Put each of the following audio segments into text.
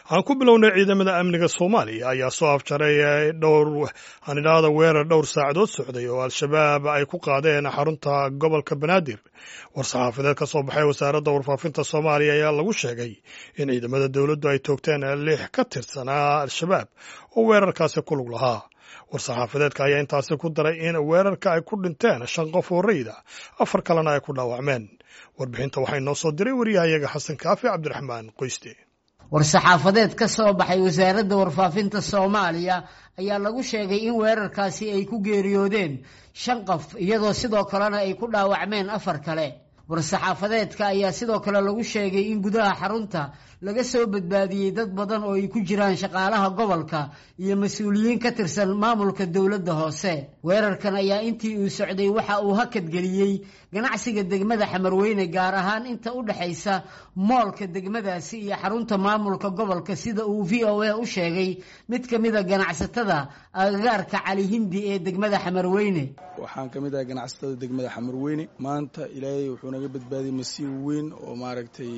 aan ku bilownay ciidamada amniga soomaaliya ayaa soo afjaray dhowr aan idhaahda weerar dhowr saacadood socday oo al-shabaab ay ku qaadeen xarunta gobolka banaadir war-saxaafadeed ka soo baxay wasaaradda warfaafinta soomaaliya ayaa lagu sheegay in ciidamada dowladdu ay toogteen lix ka tirsanaa al-shabaab oo weerarkaasi ku lug lahaa war-saxaafadeedka ayaa intaasi ku daray in weerarka ay ku dhinteen shan qof oo rayda afar kalena ay ku dhaawacmeen warbixinta waxay noo soo diray wariyahayaga xasan kaafi cabdiraxmaan qoyste war-saxaafadeed ka soo baxay wasaaradda warfaafinta soomaaliya ayaa lagu sheegay in weerarkaasi ay ku geeriyoodeen shan qof iyadoo sidoo kalena ay ku dhaawacmeen afar kale war-saxaafadeedka ayaa sidoo kale lagu sheegay in gudaha xarunta laga soo badbaadiyey dad badan oo ay ku jiraan shaqaalaha gobolka iyo mas-uuliyiin ka tirsan maamulka dowladda hoose weerarkan ayaa intii uu socday waxa uu hakadgeliyey ganacsiga degmada xamarweyne gaar ahaan inta u dhexaysa moolka degmadaasi iyo xarunta maamulka gobolka sida uu v o a u sheegay mid ka mida ganacsatada agagaarka cali hindi ee degmada xamarweyne waxaan ka mid ahay ganacsatada degmada xamarweyne maanta ilaahay wuxuu naga badbaadiyey masiib weyn oo maaragtay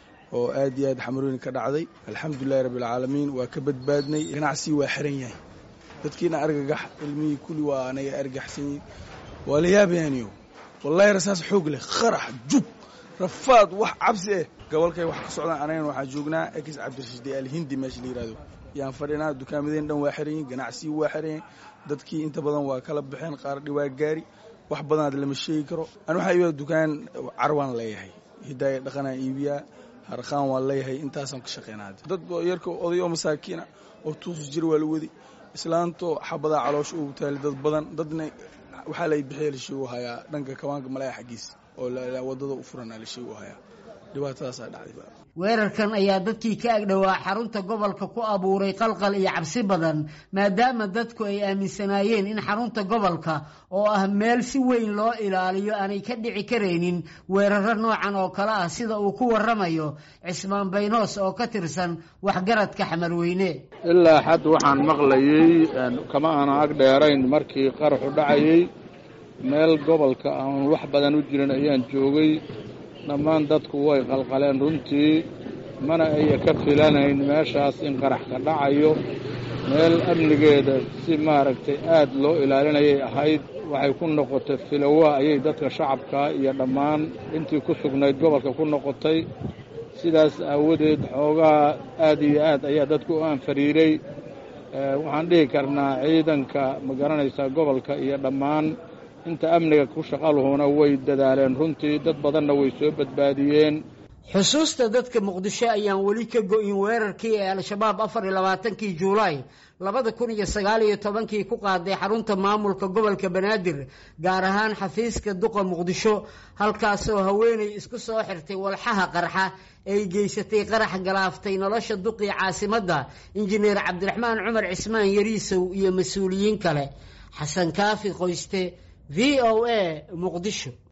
oo aad iyo aad xamarweyne ka dhacday alxamdulilahi rabbilcaalamiin waa ka badbaadnay ganacsigii waa xiran yahay dadkiina argagax ilmihii kulli waa anaga argaxsanyihin waa la yaabayaaniyo wallahi rasaas xoog leh qarax jug rafaad wax cabsi eh gobolkay wax ka socdaan anagana waxaan joognaa ekis cabdirashiid alhindi meesha la yihahdo yaan fadhinaa dukaamadeen dhan waa xiran yihin ganacsigii waa xiran yahay dadkii inta badan waa kala baxeen qaar dhiwaa gaari wax badanaad lama sheegi karo ani waxaa iibiyaa dukaan carwaan leeyahay hidaaya dhaqanaan iibiyaa harqaan waan leeyahay intaasaan ka shaqeynaa dad yarka oday oo masaakiina oo tuusu jira waa la wadi islaanto xabadaa caloosha ugu taali dad badan dadna waxaa lay bixiya la sheegu hayaa dhanka kawaanka malaya xaggiis oo wadada u furanaa la sheegu hayaa dhibaatadaasaa dhacday weerarkan ayaa dadkii ka agdhowaa xarunta gobolka ku abuuray qalqal iyo cabsi badan maadaama dadku ay aaminsanaayeen in xarunta gobolka oo ah meel si weyn loo ilaaliyo aanay ka dhici karaynin weeraro noocan oo kale ah sida uu ku waramayo cismaan baynoos oo ka tirsan waxgaradka xamarweyne ilaa xad waxaan maqlayey kama aana ag dheerayn markii qaraxu dhacayey meel gobolka aan wax badan u jirin ayaan joogay dhammaan dadku way qalqaleen runtii mana aya ka filanayn meeshaas in qarax ka dhacayo meel amnigeeda si maaragtay aad loo ilaalinayay ahayd waxay ku noqotay filowa ayay dadka shacabka iyo dhammaan intii ku sugnayd gobolka ku noqotay sidaas aawadeed xoogaa aad iyo aad ayaa dadku u aanfariiray waxaan dhihi karnaa ciidanka ma garanaysaa gobolka iyo dhammaan inta amniga ku shaqaluhuna way dadaaleen runtii dad badanna way soo badbaadiyeen xusuusta dadka muqdisho ayaan weli ka go-in weerarkii ee al-shabaab afar iyo labaatankii juulaay labada kun iyo sagaal iyo tobankii ku qaaday xarunta maamulka gobolka banaadir gaar ahaan xafiiska duqa muqdisho halkaasoo haweenay isku soo xirtay walxaha qarxa ay geysatay qarax galaaftay nolosha duqii caasimadda injineer cabdiraxmaan cumar cismaan yariisow iyo mas-uuliyiin kale xasan kaafi qoyste v o a muqdisho